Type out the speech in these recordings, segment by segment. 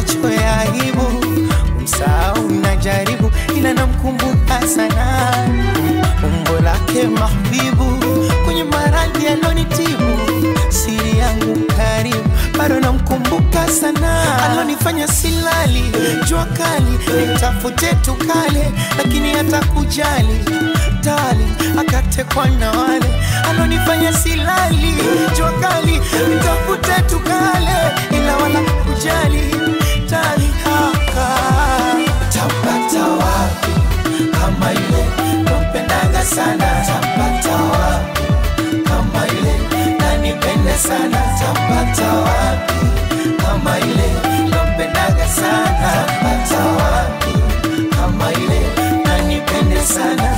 macho ya aibu, msahau najaribu, ila namkumbuka sana umbo lake mahbibu, kwenye maradhi alonitibu, siri yangu karibu, bado namkumbuka sana, alonifanya silali, jua kali, nitafute tukale, lakini hata kujali tali, akatekwa na wale alonifanya silali, jua kali, nitafute tukale, ila wala kujali tali haka tapata wapi kama ile nampendaga sana tapata wapi kama ile nanipende sana tapata wapi kama ile nampendaga sana tapata wapi kama ile nanipende sana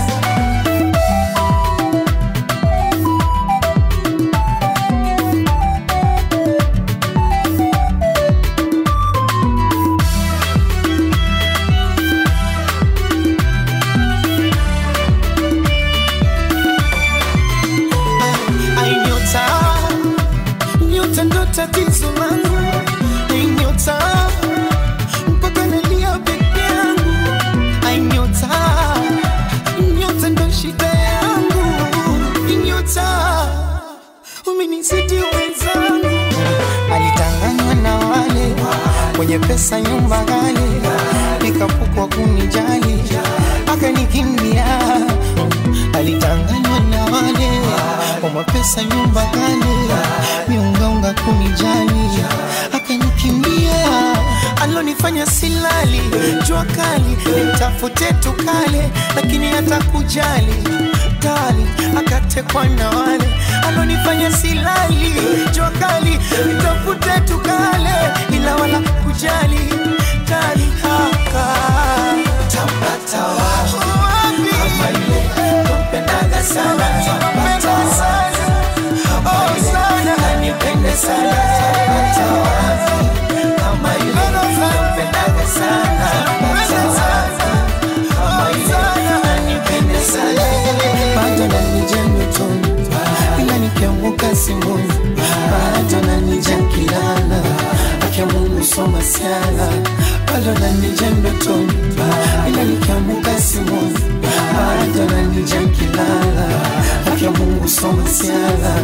Ai, nyota nyota ndo tatizo langu Ai, nyota mpaka nalia peke yangu Ai, nyota nyota ndo shida yangu Ai, nyota umenizidi wenzangu alitanganywa na wale wenye pesa nyumba ghali nikapukwa kunijali akanikimbia alitanganywa na wale wa mapesa nyumba ghali miungaunga kunijali akanikimbia alonifanya silali jua kali nitafute tukale lakini hata kujali kali akatekwa na wale alonifanya silali jua kali nitafute tukale ila wala kujali kali haka tapata wapi kama ile nampendaga sana tapata wapi kama ile nanipende sana tapata wapi kama ile nampendaga sana tapata wapi kama ile nanipende sana bado nanija ndotoni ila nikianguka simboni bado nanija kilala akia Mungu soma siala bado nanija ndotoni ila nikianguka simboni bado nanija kilala akia Mungu soma siala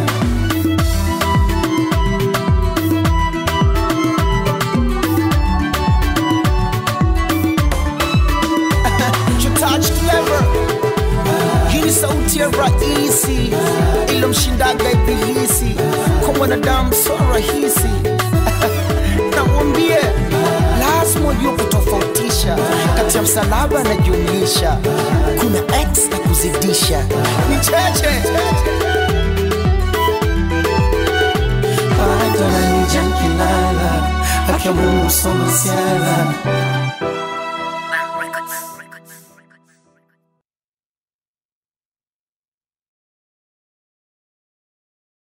touch clever hii ni sauti ya rahisi ilomshindaga ibilisi kwa mwanadamu so rahisi namwambie lazima ujue kutofautisha kati ya msalaba na jumlisha kuna x na kuzidisha ni cheche bado nanija kilala akia Mungu soma siala